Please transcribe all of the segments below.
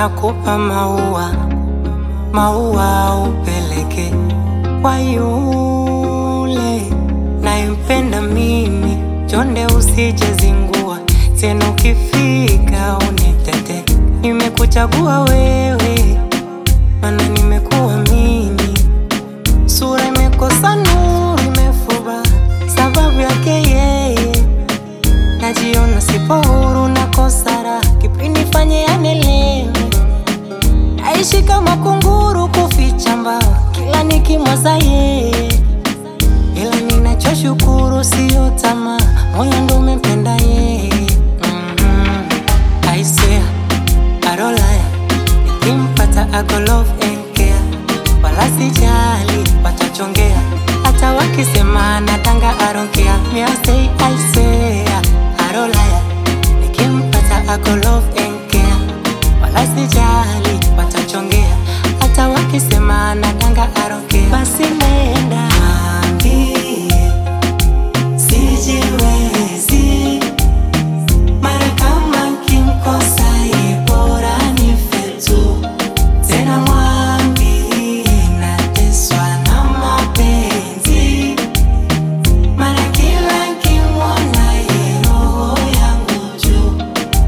nakupa maua, maua upeleke kwa yule nayempenda mimi, chonde usije zingua tena, ukifika unitete. Nimekuchagua wewe, mana nimekuamini, sura imekosa nuru, imefuba sababu yake yeye najiona sipo huru na kosara kipindi fanye yanelewe naishi kama kunguru kuficha mbawa kila nikimwaza yeye ila ninachoshukuru siyo tamaa moyo ndo umempenda yeye mm-hmm. aisea arolaya nikimpata ako love and care wala sijali watachongea hata wakisema natanga aronkea miasei aisea arolaya nikimpata ako love and care wala sijali watachongea hata wakisema natanga aronkea basi nenda Mwambie, sijiwezi mara kama nkimkosa ye bora nife tu tena mwambie nateswa na mapenzi mara kila nkimwona ye roho yangu juu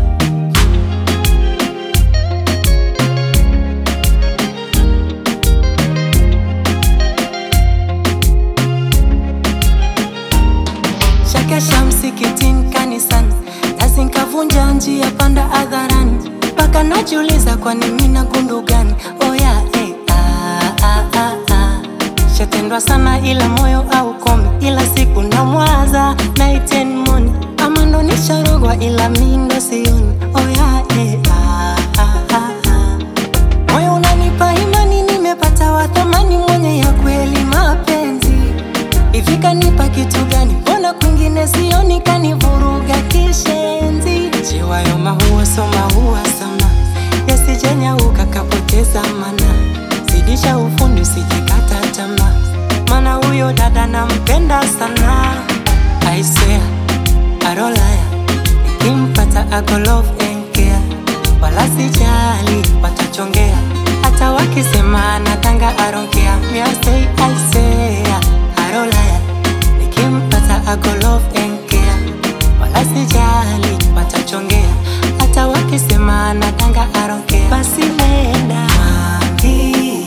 shakesha msikitini kanisani nasi nkavunja njia panda hadharani mpaka najiuliza kwani mina gundu gani oya eh, ah, ah, ah, ah. shatendwa sana ila moyo au komi ila siku na mwaza naiten moni ama ndo nisharogwa ila mindo sioni oya eh, ah, ah, ah, ah. moyo unanipa imani nimepata wathamani mwenye ya kweli mapenzi hivi kanipa kitu gani mbona kwingine sioni kanivuruga kishenzi jiwayo mahuwa so mahuwa sama yasijenyauka kapoteza mana zidisha ufundi usijekata tamaa mana huyo dada nampenda sana aisea arolaya nikimpata ako love and care wala sijali watachongea hata wakisema natanga aronkea miasei aisea arolaya nikimpata ako love and care wala sijali watachongea hata wakisema natanga aronkea basi nenda Mwambie,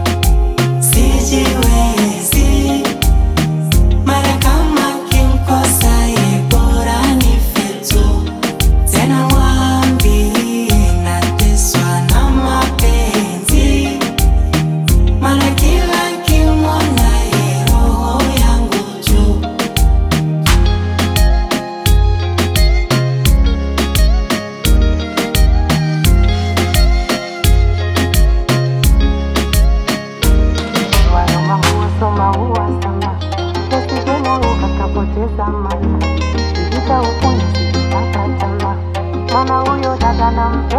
sijiwezi mara kama kimkosa ye bora nife tu tena mwambie nateswa na mapenzi mara kila nkimwona ye roho yangu juu Wayo maua so maua sana yasijengauka kapoteza mana ivita ufundi sijipata tamaa mana huyo dada nampenda